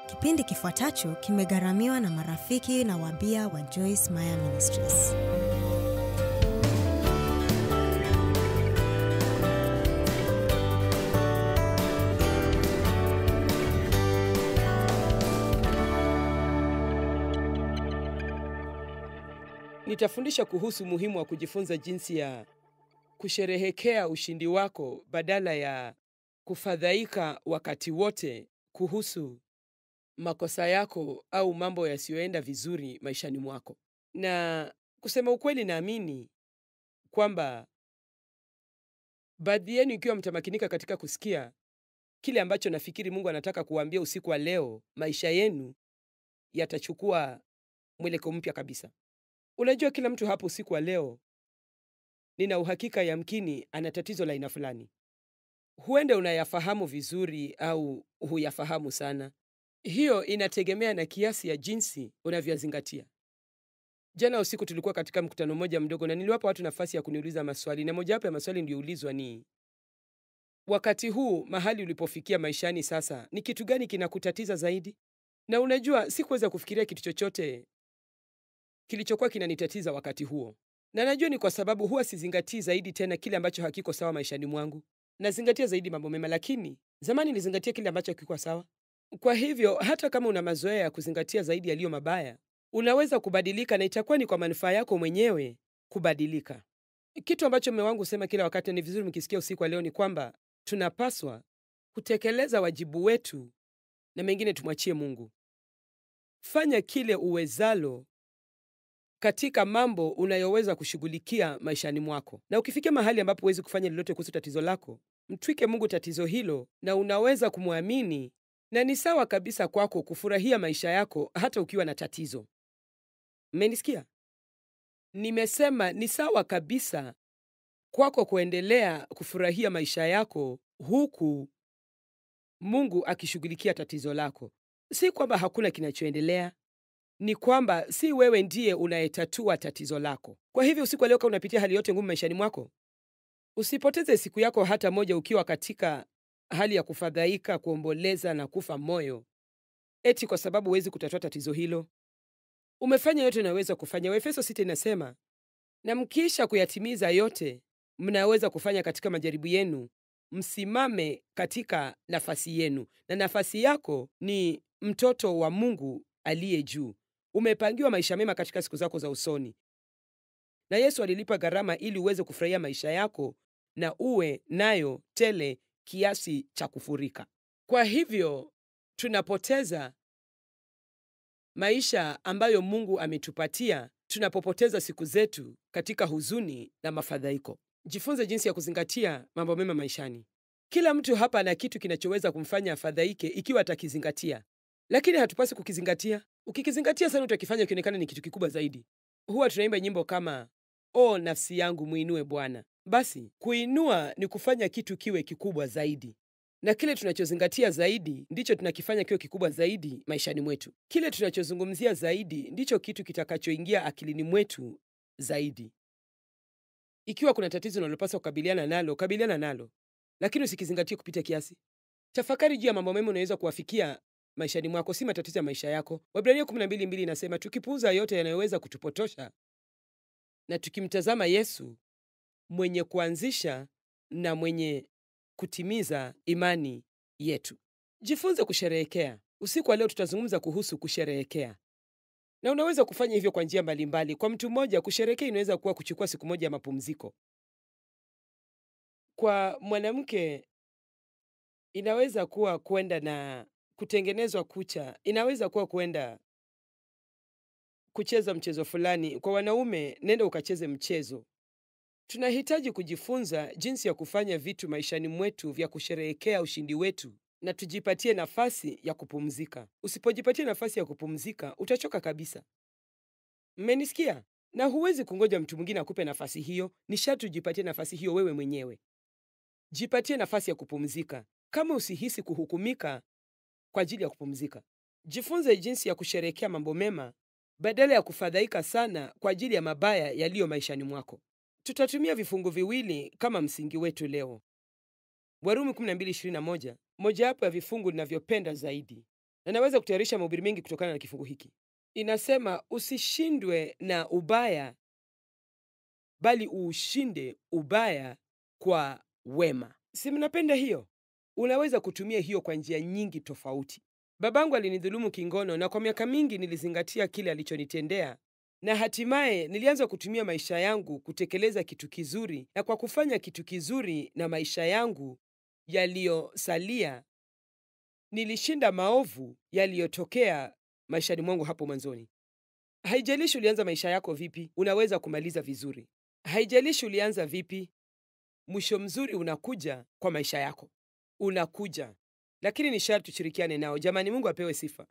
Kipindi kifuatacho kimegharamiwa na marafiki na wabia wa Joyce Meyer Ministries. Nitafundisha kuhusu umuhimu wa kujifunza jinsi ya kusherehekea ushindi wako badala ya kufadhaika wakati wote kuhusu makosa yako au mambo yasiyoenda vizuri maishani mwako. Na kusema ukweli, naamini kwamba baadhi yenu, ikiwa mtamakinika katika kusikia kile ambacho nafikiri Mungu anataka kuwaambia usiku wa leo, maisha yenu yatachukua mwelekeo mpya kabisa. Unajua, kila mtu hapo usiku wa leo, nina uhakika yamkini ana tatizo la aina fulani. Huenda unayafahamu vizuri au huyafahamu sana. Hiyo inategemea na kiasi ya jinsi unavyozingatia. Jana usiku tulikuwa katika mkutano mmoja mdogo, na niliwapa watu nafasi ya kuniuliza maswali, na mojawapo ya maswali niliyoulizwa ni wakati huu, mahali ulipofikia maishani sasa, ni kitu gani kinakutatiza zaidi? Na unajua, sikuweza kufikiria kitu chochote kilichokuwa kinanitatiza wakati huo, na najua ni kwa sababu huwa sizingatii zaidi tena kile ambacho hakiko sawa maishani mwangu. Nazingatia zaidi mambo mema, lakini zamani nilizingatia kile ambacho hakikuwa sawa. Kwa hivyo hata kama una mazoea ya kuzingatia zaidi yaliyo mabaya, unaweza kubadilika, na itakuwa ni kwa manufaa yako mwenyewe kubadilika. Kitu ambacho mume wangu husema kila wakati, ni vizuri mkisikia usiku wa leo, ni kwamba tunapaswa kutekeleza wajibu wetu na mengine tumwachie Mungu. Fanya kile uwezalo katika mambo unayoweza kushughulikia maishani mwako, na ukifikia mahali ambapo huwezi kufanya lolote kuhusu tatizo lako, mtwike Mungu tatizo hilo, na unaweza kumwamini, na ni sawa kabisa kwako kufurahia maisha yako hata ukiwa na tatizo. Mmenisikia? Nimesema ni sawa kabisa kwako kuendelea kufurahia maisha yako huku Mungu akishughulikia tatizo lako. Si kwamba hakuna kinachoendelea, ni kwamba si wewe ndiye unayetatua tatizo lako. Kwa hivyo usiku wa leo, kama unapitia hali yote ngumu maishani mwako, usipoteze siku yako hata moja ukiwa katika hali ya kufadhaika, kuomboleza na kufa moyo, eti kwa sababu huwezi kutatua tatizo hilo. Umefanya yote unayoweza kufanya. Waefeso sita inasema, na mkiisha kuyatimiza yote mnaweza kufanya katika majaribu yenu, msimame katika nafasi yenu, na nafasi yako ni mtoto wa Mungu aliye juu. Umepangiwa maisha mema katika siku zako za usoni, na Yesu alilipa gharama ili uweze kufurahia maisha yako na uwe nayo tele kiasi cha kufurika. Kwa hivyo tunapoteza maisha ambayo Mungu ametupatia tunapopoteza siku zetu katika huzuni na mafadhaiko. Jifunze jinsi ya kuzingatia mambo mema maishani. Kila mtu hapa ana kitu kinachoweza kumfanya afadhaike ikiwa atakizingatia, lakini hatupasi kukizingatia. Ukikizingatia sana, utakifanya kionekana ni kitu kikubwa zaidi. Huwa tunaimba nyimbo kama o nafsi yangu muinue Bwana. Basi kuinua ni kufanya kitu kiwe kikubwa zaidi, na kile tunachozingatia zaidi ndicho tunakifanya kiwe kikubwa zaidi maishani mwetu. Kile tunachozungumzia zaidi ndicho kitu kitakachoingia akilini mwetu zaidi. Ikiwa kuna tatizo unalopaswa kukabiliana nalo, kabiliana nalo, lakini usikizingatie kupita kiasi. Tafakari juu ya mambo mema unaweza kuwafikia maishani mwako, si matatizo ya maisha yako. Waebrania 12:2 inasema tukipuuza yote yanayoweza kutupotosha na tukimtazama Yesu mwenye kuanzisha na mwenye kutimiza imani yetu. Jifunze kusherehekea. Usiku wa leo tutazungumza kuhusu kusherehekea, na unaweza kufanya hivyo kwa njia mbalimbali. Kwa mtu mmoja, kusherehekea inaweza kuwa kuchukua siku moja ya mapumziko. Kwa mwanamke, inaweza kuwa kwenda na kutengenezwa kucha, inaweza kuwa kwenda kucheza mchezo fulani. Kwa wanaume, nenda ukacheze mchezo. Tunahitaji kujifunza jinsi ya kufanya vitu maishani mwetu vya kusherehekea ushindi wetu, na tujipatie nafasi ya kupumzika. Usipojipatia nafasi ya kupumzika, utachoka kabisa. Mmenisikia? Na huwezi kungoja mtu mwingine akupe nafasi hiyo. Ni sharti ujipatie nafasi hiyo wewe mwenyewe. Jipatie nafasi ya kupumzika, kama usihisi kuhukumika kwa ajili ya kupumzika. Jifunze jinsi ya kusherehekea mambo mema badala ya kufadhaika sana kwa ajili ya mabaya yaliyo maishani mwako. Tutatumia vifungu viwili kama msingi wetu leo. Warumi 12:21, mojawapo ya vifungu ninavyopenda zaidi. na naweza kutayarisha mahubiri mengi kutokana na kifungu hiki. Inasema usishindwe na ubaya, bali uushinde ubaya kwa wema. Si mnapenda hiyo? Unaweza kutumia hiyo kwa njia nyingi tofauti. Babangu alinidhulumu kingono, na kwa miaka mingi nilizingatia kile alichonitendea, na hatimaye nilianza kutumia maisha yangu kutekeleza kitu kizuri, na kwa kufanya kitu kizuri na maisha yangu yaliyosalia, nilishinda maovu yaliyotokea maishani mwangu hapo mwanzoni. Haijalishi ulianza maisha yako vipi, unaweza kumaliza vizuri. Haijalishi ulianza vipi, mwisho mzuri unakuja kwa maisha yako, unakuja, lakini ni sharti tushirikiane nao. Jamani, Mungu apewe sifa.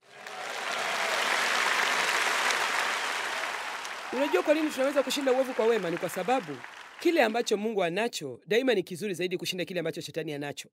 Unajua kwa nini tunaweza kushinda uovu kwa wema? Ni kwa sababu kile ambacho Mungu anacho daima ni kizuri zaidi kushinda kile ambacho shetani anacho.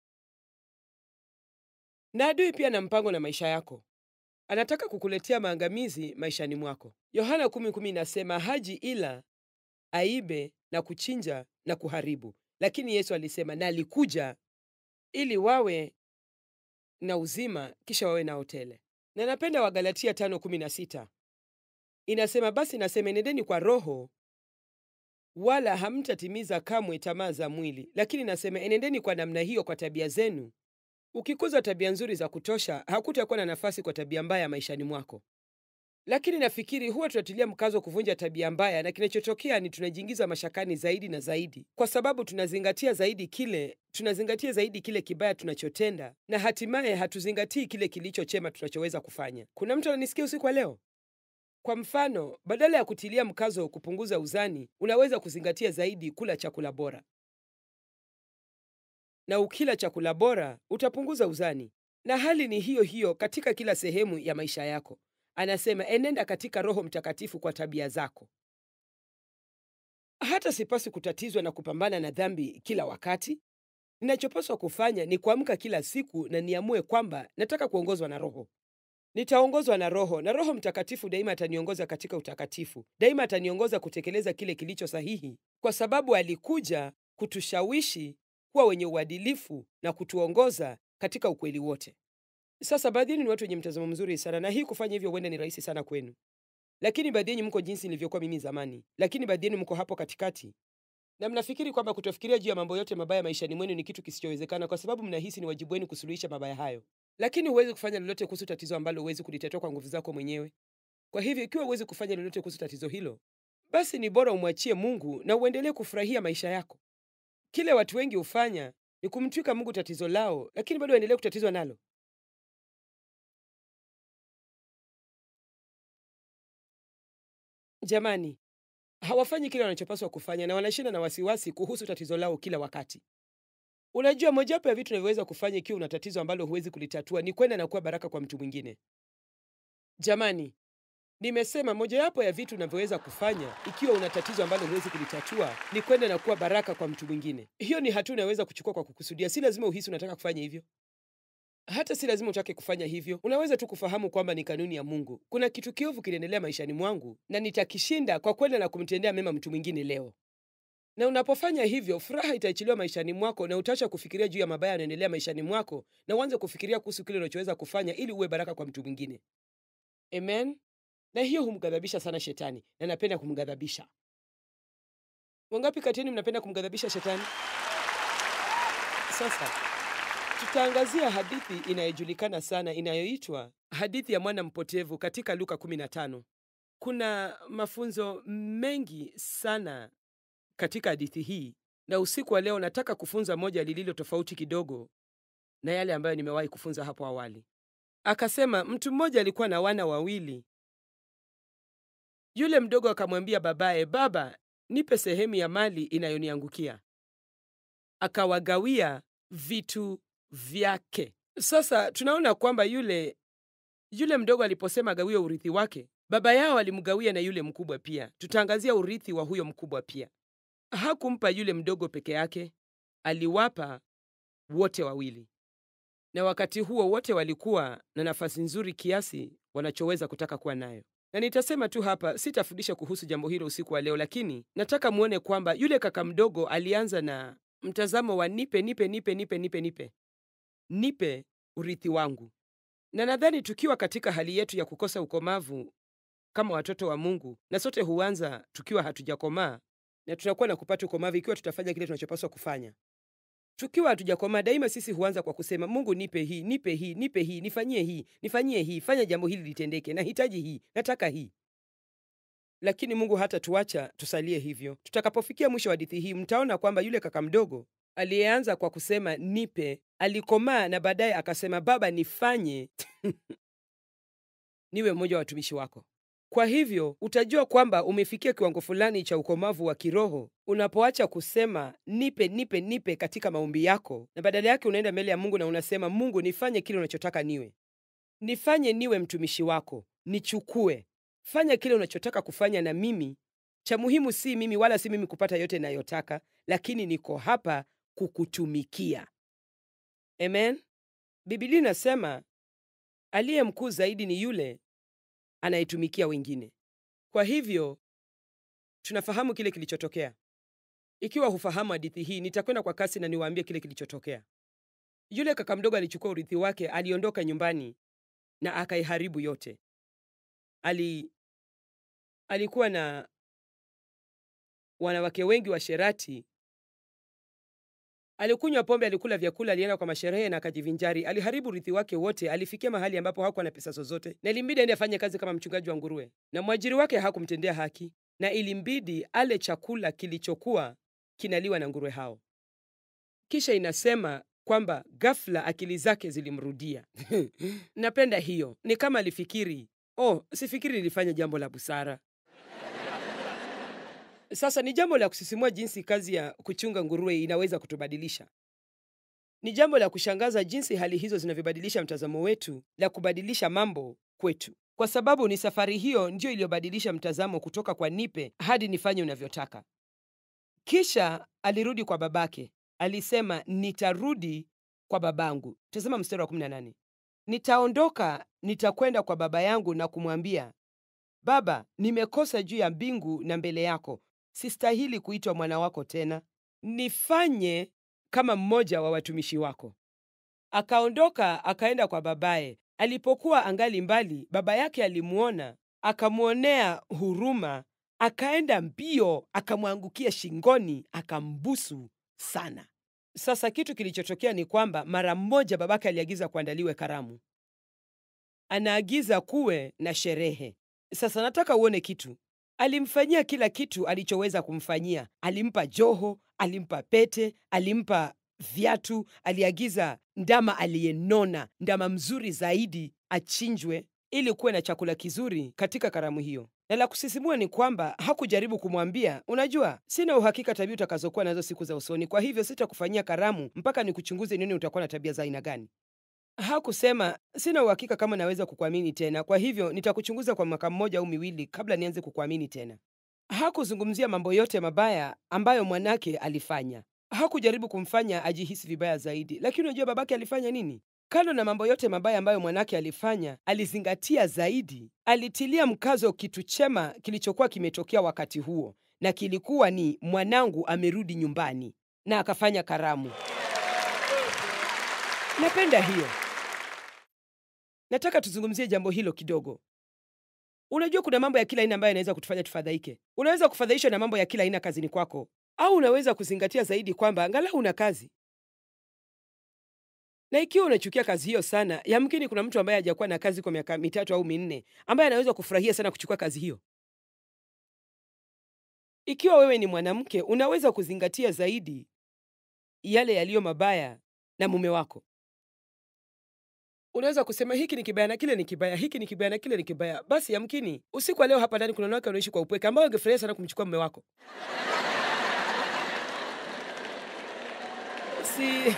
Na adui pia na mpango na maisha yako, anataka kukuletea maangamizi maishani mwako. Yohana 10:10 inasema haji ila aibe na kuchinja na kuharibu, lakini Yesu alisema na alikuja ili wawe na uzima, kisha wawe nao tele. Na napenda Wagalatia 5:16 inasema, basi nasema enendeni kwa Roho, wala hamtatimiza kamwe tamaa za mwili, lakini nasema enendeni kwa namna hiyo kwa tabia zenu. Ukikuza tabia nzuri za kutosha, hakutakuwa na nafasi kwa tabia mbaya maishani mwako. Lakini nafikiri huwa tunatilia mkazo kuvunja tabia mbaya, na kinachotokea ni tunajiingiza mashakani zaidi na zaidi, kwa sababu tunazingatia zaidi kile tunazingatia zaidi kile kibaya tunachotenda, na hatimaye hatuzingatii kile kilicho chema tunachoweza kufanya. Kuna mtu ananisikia usiku wa leo? Kwa mfano, badala ya kutilia mkazo kupunguza uzani, unaweza kuzingatia zaidi kula chakula bora, na ukila chakula bora utapunguza uzani. Na hali ni hiyo hiyo katika kila sehemu ya maisha yako. Anasema enenda katika Roho Mtakatifu kwa tabia zako. Hata sipaswi kutatizwa na kupambana na dhambi kila wakati. Ninachopaswa kufanya ni kuamka kila siku na niamue kwamba nataka kuongozwa na Roho. Nitaongozwa na Roho, na Roho Mtakatifu daima ataniongoza katika utakatifu. Daima ataniongoza kutekeleza kile kilicho sahihi, kwa sababu alikuja kutushawishi kuwa wenye uadilifu na kutuongoza katika ukweli wote. Sasa baadhi yenu ni watu wenye mtazamo mzuri sana, na hii kufanya hivyo huenda ni rahisi sana kwenu, lakini baadhi yenu mko jinsi nilivyokuwa mimi zamani, lakini baadhi yenu mko hapo katikati na mnafikiri kwamba kutofikiria juu ya mambo yote mabaya maishani mwenu ni kitu kisichowezekana, kwa sababu mnahisi ni wajibu wenu kusuluhisha mabaya hayo, lakini huwezi kufanya lolote kuhusu tatizo ambalo huwezi kulitatua kwa nguvu zako mwenyewe. Kwa hivyo, ikiwa huwezi kufanya lolote kuhusu tatizo hilo, basi ni bora umwachie Mungu na uendelee kufurahia maisha yako. Kile watu wengi hufanya ni kumtwika Mungu tatizo lao, lakini bado waendelee kutatizwa nalo. Jamani, hawafanyi kile wanachopaswa kufanya na wanashinda na wasiwasi kuhusu tatizo lao kila wakati. Unajua, mojawapo ya vitu unavyoweza kufanya ikiwa una tatizo ambalo huwezi kulitatua ni kwenda na kuwa baraka kwa mtu mwingine. Jamani, nimesema mojawapo ya vitu unavyoweza kufanya ikiwa una tatizo ambalo huwezi kulitatua ni kwenda na kuwa baraka kwa mtu mwingine. Hiyo ni hatua unaweza kuchukua kwa kukusudia. Si lazima uhisi unataka kufanya hivyo, hata si lazima utake kufanya hivyo. Unaweza tu kufahamu kwamba ni kanuni ya Mungu. Kuna kitu kiovu kinaendelea maishani mwangu na nitakishinda kwa kwenda na kumtendea mema mtu mwingine leo. Na unapofanya hivyo, furaha itaachiliwa maishani mwako na utaacha kufikiria juu ya mabaya yanaendelea maishani mwako na uanze kufikiria kuhusu kile unachoweza kufanya ili uwe baraka kwa mtu mwingine. Amen. Na hiyo humghadhabisha sana shetani, na napenda kumghadhabisha. Wangapi kati yenu mnapenda kumghadhabisha shetani? Sasa tutaangazia hadithi inayojulikana sana inayoitwa hadithi ya mwana mpotevu katika Luka 15. Kuna mafunzo mengi sana katika hadithi hii, na usiku wa leo nataka kufunza moja lililo tofauti kidogo na yale ambayo nimewahi kufunza hapo awali. Akasema mtu mmoja alikuwa na wana wawili. Yule mdogo akamwambia babaye, baba, nipe sehemu ya mali inayoniangukia. Akawagawia vitu vyake. Sasa tunaona kwamba yule yule mdogo aliposema agawie urithi wake, baba yao alimgawia na yule mkubwa pia. Tutaangazia urithi wa huyo mkubwa pia. Hakumpa yule mdogo peke yake, aliwapa wote wawili, na wakati huo wote walikuwa na nafasi nzuri kiasi wanachoweza kutaka kuwa nayo. Na nitasema tu hapa, sitafundisha kuhusu jambo hilo usiku wa leo, lakini nataka muone kwamba yule kaka mdogo alianza na mtazamo wa nipe, nipe, nipe, nipe, nipe, nipe, nipe urithi wangu. Na nadhani tukiwa katika hali yetu ya kukosa ukomavu kama watoto wa Mungu, na sote huanza tukiwa hatujakomaa, na tunakuwa na kupata ukomavu ikiwa tutafanya kile tunachopaswa kufanya. Tukiwa hatujakomaa, daima sisi huanza kwa kusema, Mungu nipe hii, nipe hii, nipe hii, nifanyie hii, nifanyie hii, fanya jambo hili litendeke, nahitaji hii, nataka hii. Lakini Mungu hata tuacha tusalie hivyo. Tutakapofikia mwisho wa hadithi hii, mtaona kwamba yule kaka mdogo aliyeanza kwa kusema nipe, alikomaa na baadaye akasema, Baba nifanye niwe mmoja wa watumishi wako. Kwa hivyo utajua kwamba umefikia kiwango fulani cha ukomavu wa kiroho unapoacha kusema nipe, nipe, nipe katika maombi yako, na badala yake unaenda mbele ya Mungu na unasema, Mungu nifanye kile unachotaka niwe, nifanye niwe mtumishi wako, nichukue, fanya kile unachotaka kufanya na mimi. Cha muhimu si mimi wala si mimi kupata yote nayotaka, lakini niko hapa kukutumikia. Amen. Biblia inasema aliye mkuu zaidi ni yule anayetumikia wengine. Kwa hivyo tunafahamu kile kilichotokea. Ikiwa hufahamu hadithi hii, nitakwenda kwa kasi na niwaambie kile kilichotokea. Yule kaka mdogo alichukua urithi wake, aliondoka nyumbani na akaiharibu yote. Ali alikuwa na wanawake wengi wa sherati, alikunywa pombe, alikula vyakula, alienda kwa masherehe na akajivinjari. Aliharibu urithi wake wote. Alifikia mahali ambapo hakuwa na pesa zozote, na ilimbidi aende afanye kazi kama mchungaji wa nguruwe, na mwajiri wake hakumtendea haki, na ilimbidi ale chakula kilichokuwa kinaliwa na nguruwe hao. Kisha inasema kwamba ghafla akili zake zilimrudia. Napenda hiyo. Ni kama alifikiri, oh, sifikiri nilifanya jambo la busara. Sasa ni jambo la kusisimua jinsi kazi ya kuchunga nguruwe inaweza kutubadilisha. Ni jambo la kushangaza jinsi hali hizo zinavyobadilisha mtazamo wetu la kubadilisha mambo kwetu, kwa sababu ni safari hiyo ndiyo iliyobadilisha mtazamo kutoka kwa nipe hadi nifanye unavyotaka. Kisha alirudi kwa babake, alisema nitarudi kwa babangu. Tazama mstari wa 18, nitaondoka nitakwenda kwa baba yangu na kumwambia, Baba, nimekosa juu ya mbingu na mbele yako, sistahili kuitwa mwana wako tena, nifanye kama mmoja wa watumishi wako. Akaondoka akaenda kwa babaye. Alipokuwa angali mbali, baba yake alimwona, akamwonea huruma, akaenda mbio, akamwangukia shingoni, akambusu sana. Sasa kitu kilichotokea ni kwamba mara mmoja babake aliagiza kuandaliwe karamu, anaagiza kuwe na sherehe. Sasa nataka uone kitu. Alimfanyia kila kitu alichoweza kumfanyia. Alimpa joho, alimpa pete, alimpa viatu, aliagiza ndama aliyenona, ndama mzuri zaidi achinjwe ili kuwe na chakula kizuri katika karamu hiyo. Na la kusisimua ni kwamba hakujaribu kumwambia, unajua, sina uhakika tabia utakazokuwa nazo siku za usoni, kwa hivyo sitakufanyia karamu mpaka nikuchunguze nione utakuwa na tabia za aina gani. Hakusema sina uhakika kama naweza kukuamini tena, kwa hivyo nitakuchunguza kwa mwaka mmoja au miwili kabla nianze kukuamini tena. Hakuzungumzia mambo yote mabaya ambayo mwanake alifanya. Hakujaribu kumfanya ajihisi vibaya zaidi. Lakini unajua babake alifanya nini? Kando na mambo yote mabaya ambayo mwanake alifanya, alizingatia zaidi, alitilia mkazo kitu chema kilichokuwa kimetokea wakati huo, na kilikuwa ni mwanangu amerudi nyumbani, na akafanya karamu. Napenda hiyo. Nataka tuzungumzie jambo hilo kidogo. Unajua, kuna mambo ya kila aina ambayo yanaweza kutufanya tufadhaike. Unaweza kufadhaishwa na mambo ya kila aina kazini kwako, au unaweza kuzingatia zaidi kwamba angalau una kazi. Na ikiwa unachukia kazi hiyo sana, yamkini kuna mtu ambaye hajakuwa na kazi kwa miaka mitatu au minne ambaye anaweza kufurahia sana kuchukua kazi hiyo. Ikiwa wewe ni mwanamke, unaweza kuzingatia zaidi yale yaliyo mabaya na mume wako. Unaweza kusema hiki ni kibaya na kile ni kibaya, hiki ni kibaya na kile ni kibaya. Basi yamkini usiku wa leo hapa ndani kuna wanawake wanaishi kwa upweke ambao wangefurahia sana kumchukua mume wako. Si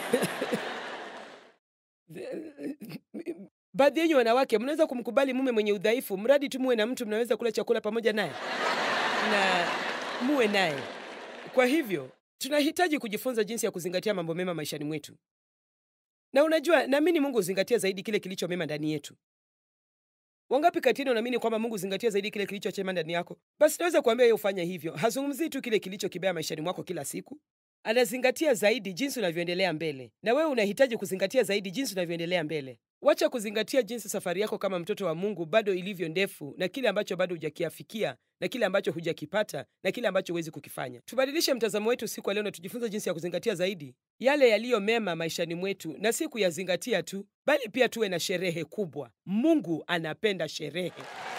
baadhi yenyu wanawake mnaweza kumkubali mume mwenye udhaifu, mradi tu muwe na mtu mnaweza kula chakula pamoja naye na muwe naye. Kwa hivyo tunahitaji kujifunza jinsi ya kuzingatia mambo mema maishani mwetu. Na unajua, naamini Mungu huzingatia zaidi kile kilicho mema ndani yetu. Wangapi kati yenu unaamini kwamba Mungu huzingatia zaidi kile kilicho chema ndani yako? Basi naweza kuambia yeye ufanye hivyo. Hazungumzii tu kile kilicho kibaya maishani mwako kila siku, anazingatia zaidi jinsi unavyoendelea mbele, na wewe unahitaji kuzingatia zaidi jinsi unavyoendelea mbele. Wacha kuzingatia jinsi safari yako kama mtoto wa Mungu bado ilivyo ndefu, na kile ambacho bado hujakiafikia, na kile ambacho hujakipata, na kile ambacho huwezi kukifanya. Tubadilishe mtazamo wetu siku ya leo na tujifunze jinsi ya kuzingatia zaidi yale yaliyo mema maishani mwetu, na si kuyazingatia tu, bali pia tuwe na sherehe kubwa. Mungu anapenda sherehe.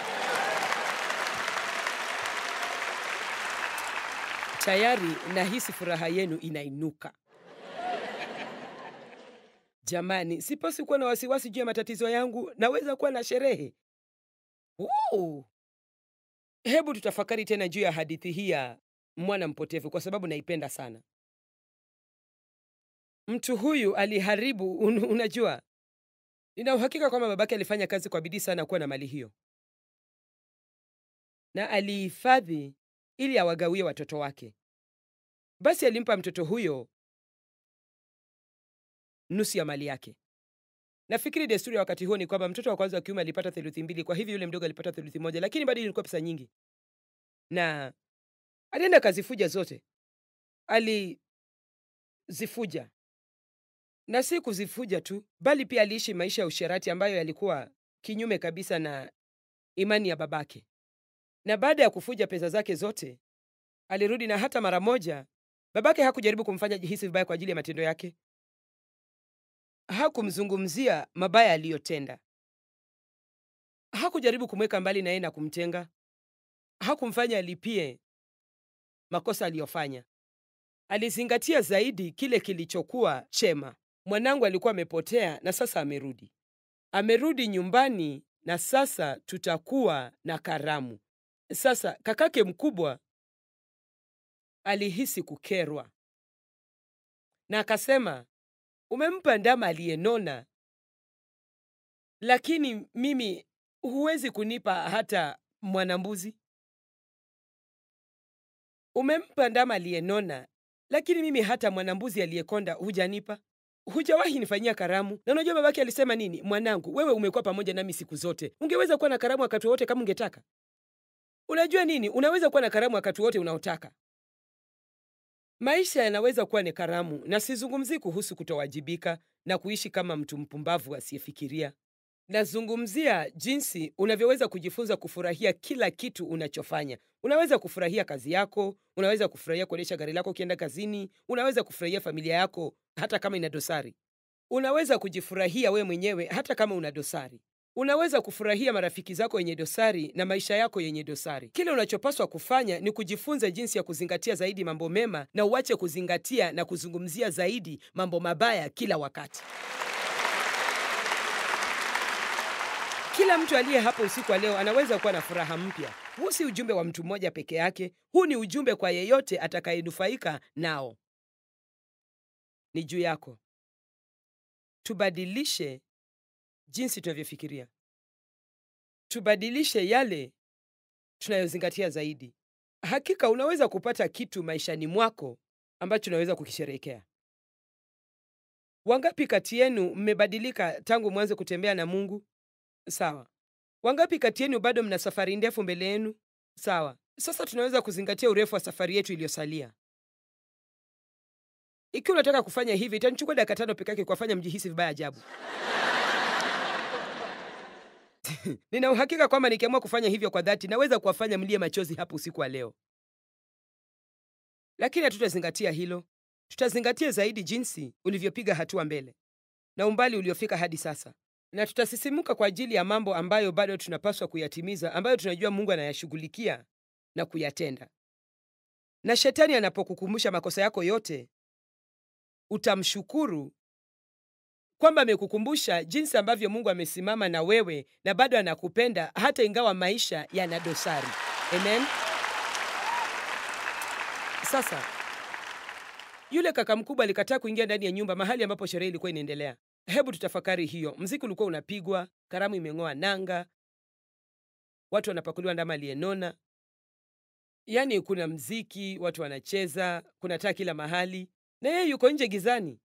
Tayari nahisi furaha yenu inainuka. Jamani, sipaswi kuwa na wasiwasi juu ya matatizo yangu, naweza kuwa na sherehe. Uu! Hebu tutafakari tena juu ya hadithi hii ya mwana mpotevu, kwa sababu naipenda sana. Mtu huyu aliharibu, un, unajua, nina uhakika kwamba babake alifanya kazi kwa bidii sana kuwa na mali hiyo, na alihifadhi ili awagawie watoto wake. Basi alimpa mtoto huyo nusu ya mali yake. Nafikiri desturi ya wakati huo ni kwamba mtoto wa kwanza wa kiume alipata theluthi mbili, kwa hivyo yule mdogo alipata theluthi moja, lakini bado ilikuwa pesa nyingi, na alienda akazifuja zote. Alizifuja, na si kuzifuja tu, bali pia aliishi maisha ya usherati ambayo yalikuwa kinyume kabisa na imani ya babake. Na baada ya kufuja pesa zake zote, alirudi, na hata mara moja babake hakujaribu kumfanya jihisi vibaya kwa ajili ya matendo yake. Hakumzungumzia mabaya aliyotenda, hakujaribu kumweka mbali na yeye na kumtenga, hakumfanya alipie makosa aliyofanya. Alizingatia zaidi kile kilichokuwa chema. Mwanangu alikuwa amepotea na sasa amerudi, amerudi nyumbani na sasa tutakuwa na karamu. Sasa kakake mkubwa alihisi kukerwa na akasema, umempa ndama aliyenona, lakini mimi huwezi kunipa hata mwanambuzi. Umempa ndama aliyenona, lakini mimi hata mwanambuzi aliyekonda hujanipa. Hujawahi nifanyia karamu. Na unajua babake alisema nini? Mwanangu, wewe umekuwa pamoja nami siku zote, ungeweza kuwa na karamu wakati wowote kama ungetaka. Unajua nini? Unaweza kuwa na karamu wakati wote unaotaka. Maisha yanaweza kuwa ni karamu, na sizungumzii kuhusu kutowajibika na kuishi kama mtu mpumbavu asiyefikiria. Nazungumzia jinsi unavyoweza kujifunza kufurahia kila kitu unachofanya. Unaweza kufurahia kazi yako, unaweza kufurahia kuendesha gari lako ukienda kazini, unaweza kufurahia familia yako hata kama ina dosari. Unaweza kujifurahia wewe mwenyewe hata kama una dosari. Unaweza kufurahia marafiki zako wenye dosari na maisha yako yenye dosari. Kile unachopaswa kufanya ni kujifunza jinsi ya kuzingatia zaidi mambo mema na uache kuzingatia na kuzungumzia zaidi mambo mabaya kila wakati. Kila mtu aliye hapo usiku wa leo anaweza kuwa na furaha mpya. Huu si ujumbe wa mtu mmoja peke yake, huu ni ujumbe kwa yeyote atakayenufaika nao. Ni juu yako. Tubadilishe jinsi tunavyofikiria, tubadilishe yale tunayozingatia zaidi. Hakika unaweza kupata kitu maishani mwako ambacho unaweza kukisherehekea. Wangapi kati yenu mmebadilika tangu mwanze kutembea na Mungu? Sawa. Wangapi kati yenu bado mna safari ndefu mbele yenu? Sawa. Sasa tunaweza kuzingatia urefu wa safari yetu iliyosalia. Ikiwa unataka kufanya hivi, itanichukua dakika tano peke yake kuwafanya mjihisi vibaya ajabu. Nina uhakika kwamba nikiamua kufanya hivyo kwa dhati, naweza kuwafanya mlie machozi hapo usiku wa leo, lakini hatutazingatia hilo. Tutazingatia zaidi jinsi ulivyopiga hatua mbele na umbali uliofika hadi sasa, na tutasisimuka kwa ajili ya mambo ambayo bado tunapaswa kuyatimiza, ambayo tunajua Mungu anayashughulikia na kuyatenda. Na shetani anapokukumbusha makosa yako yote, utamshukuru kwamba amekukumbusha jinsi ambavyo Mungu amesimama na wewe na bado anakupenda hata ingawa maisha yana dosari. Amen. Sasa yule kaka mkubwa alikataa kuingia ndani ya nyumba mahali ambapo sherehe ilikuwa inaendelea. Hebu tutafakari hiyo. Mziki ulikuwa unapigwa, karamu imeng'oa nanga, watu wanapakuliwa ndama aliyenona. Yaani kuna mziki, watu wanacheza, kuna taa kila mahali, na yeye yuko nje gizani.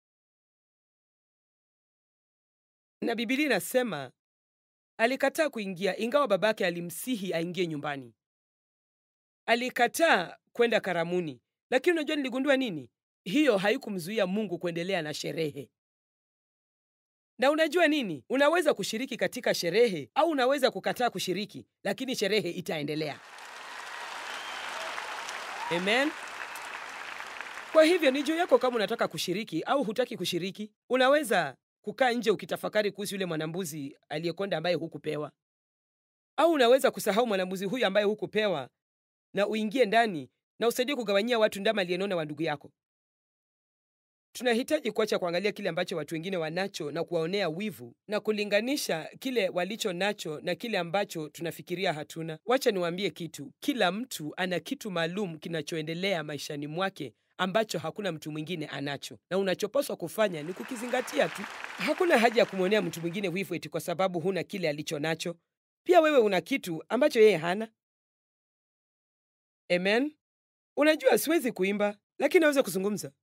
Na Biblia inasema alikataa kuingia, ingawa babake alimsihi aingie nyumbani. Alikataa kwenda karamuni, lakini unajua niligundua nini? Hiyo haikumzuia Mungu kuendelea na sherehe. Na unajua nini? Unaweza kushiriki katika sherehe au unaweza kukataa kushiriki, lakini sherehe itaendelea. Amen. Kwa hivyo ni juu yako kama unataka kushiriki au hutaki kushiriki. Unaweza kukaa nje ukitafakari kuhusu yule mwanambuzi aliyekonda ambaye hukupewa, au unaweza kusahau mwanambuzi huyu ambaye hukupewa na uingie ndani na usaidie kugawanyia watu ndama aliyenona wa ndugu yako. Tunahitaji kuacha kuangalia kile ambacho watu wengine wanacho na kuwaonea wivu na kulinganisha kile walicho nacho na kile ambacho tunafikiria hatuna. Wacha niwaambie kitu, kila mtu ana kitu maalum kinachoendelea maishani mwake ambacho hakuna mtu mwingine anacho, na unachopaswa kufanya ni kukizingatia tu. Hakuna haja ya kumwonea mtu mwingine wivu eti kwa sababu huna kile alicho nacho. Pia wewe una kitu ambacho yeye hana. Amen. Unajua, siwezi kuimba lakini naweza kuzungumza.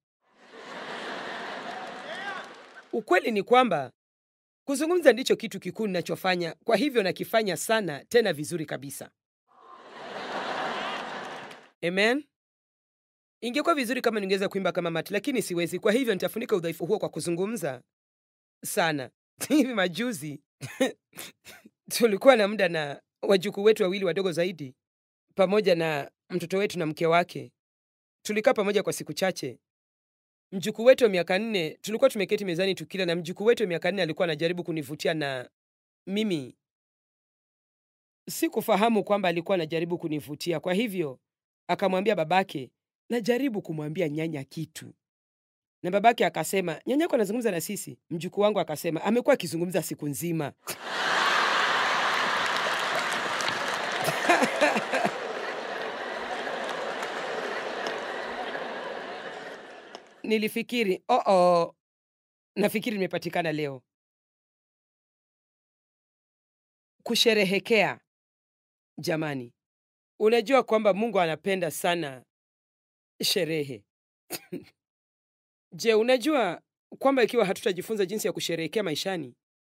Ukweli ni kwamba kuzungumza ndicho kitu kikuu ninachofanya, kwa hivyo nakifanya sana, tena vizuri kabisa. Amen. Ingekuwa vizuri kama ningeweza kuimba kama Matt, lakini siwezi. Kwa hivyo nitafunika udhaifu huo kwa kuzungumza sana. Hivi majuzi tulikuwa na muda na wajukuu wetu wawili wadogo zaidi, pamoja na mtoto wetu na mke wake. Tulikaa pamoja kwa siku chache. Mjukuu wetu wa miaka nne, tulikuwa tumeketi mezani tukila, na mjukuu wetu wa miaka nne alikuwa anajaribu kunivutia, na mimi sikufahamu kwamba alikuwa anajaribu kunivutia. Kwa hivyo akamwambia babake, najaribu kumwambia nyanya kitu, na babake akasema, nyanyako anazungumza na sisi. Mjukuu wangu akasema, amekuwa akizungumza siku nzima. Nilifikiri oh -oh, nafikiri nimepatikana leo. Kusherehekea, jamani, unajua kwamba Mungu anapenda sana sherehe. Je, unajua kwamba ikiwa hatutajifunza jinsi ya kusherehekea maishani,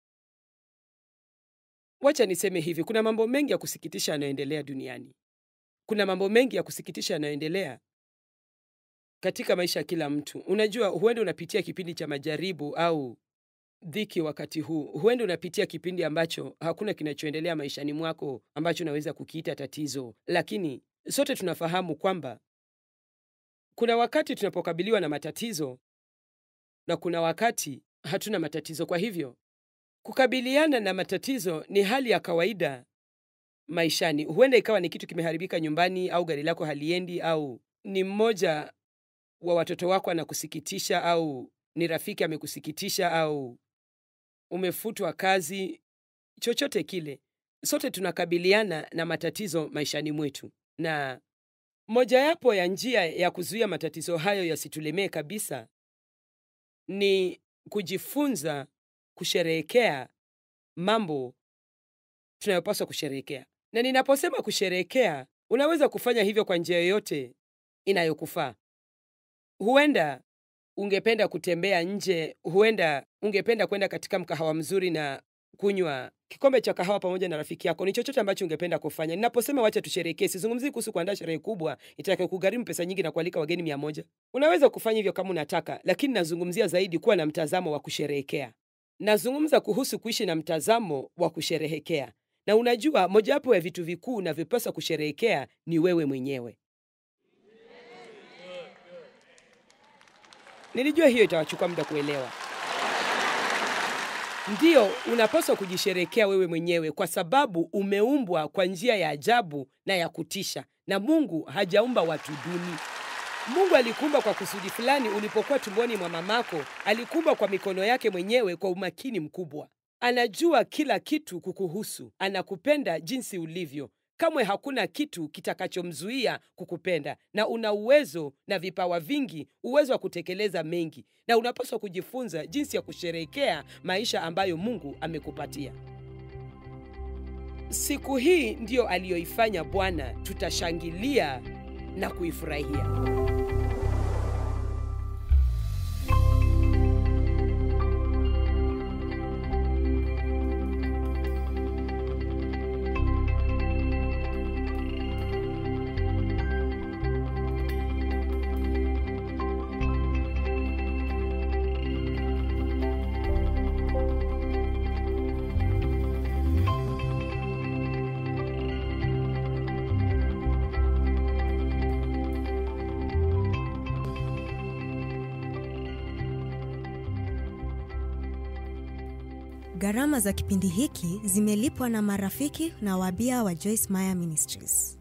wacha niseme hivi, kuna mambo mengi ya kusikitisha yanayoendelea duniani. Kuna mambo mengi ya kusikitisha yanayoendelea katika maisha ya kila mtu. Unajua, huenda unapitia kipindi cha majaribu au dhiki wakati huu. Huenda unapitia kipindi ambacho hakuna kinachoendelea maishani mwako ambacho unaweza kukiita tatizo, lakini sote tunafahamu kwamba kuna wakati tunapokabiliwa na matatizo na kuna wakati hatuna matatizo. Kwa hivyo kukabiliana na matatizo ni hali ya kawaida maishani. Huenda ikawa ni kitu kimeharibika nyumbani, au gari lako haliendi, au ni mmoja wa watoto wako anakusikitisha, au ni rafiki amekusikitisha, au umefutwa kazi. Chochote kile, sote tunakabiliana na matatizo maishani mwetu, na mojawapo ya njia ya kuzuia matatizo hayo yasitulemee kabisa ni kujifunza kusherehekea mambo tunayopaswa kusherehekea. Na ninaposema kusherehekea, unaweza kufanya hivyo kwa njia yoyote inayokufaa. Huenda ungependa kutembea nje, huenda ungependa kwenda katika mkahawa mzuri na kunywa kikombe cha kahawa pamoja na rafiki yako. Ni chochote ambacho ungependa kufanya. Ninaposema wacha tusherehekee, sizungumzii kuhusu kuandaa sherehe kubwa itakayo kugharimu pesa nyingi na kualika wageni mia moja. Unaweza kufanya hivyo kama unataka, lakini nazungumzia zaidi kuwa na mtazamo wa kusherehekea. Nazungumza kuhusu kuishi na mtazamo wa kusherehekea. Na unajua, mojawapo ya vitu vikuu unavyopaswa kusherehekea ni wewe mwenyewe. Nilijua hiyo itawachukua muda kuelewa. Ndiyo, unapaswa kujisherekea wewe mwenyewe kwa sababu umeumbwa kwa njia ya ajabu na ya kutisha, na Mungu hajaumba watu duni. Mungu alikuumba kwa kusudi fulani. Ulipokuwa tumboni mwa mamako, alikuumba kwa mikono yake mwenyewe kwa umakini mkubwa. Anajua kila kitu kukuhusu, anakupenda jinsi ulivyo. Kamwe hakuna kitu kitakachomzuia kukupenda, na una uwezo na vipawa vingi, uwezo wa kutekeleza mengi, na unapaswa kujifunza jinsi ya kusherehekea maisha ambayo Mungu amekupatia. Siku hii ndiyo aliyoifanya Bwana, tutashangilia na kuifurahia. Gharama za kipindi hiki zimelipwa na marafiki na wabia wa Joyce Meyer Ministries.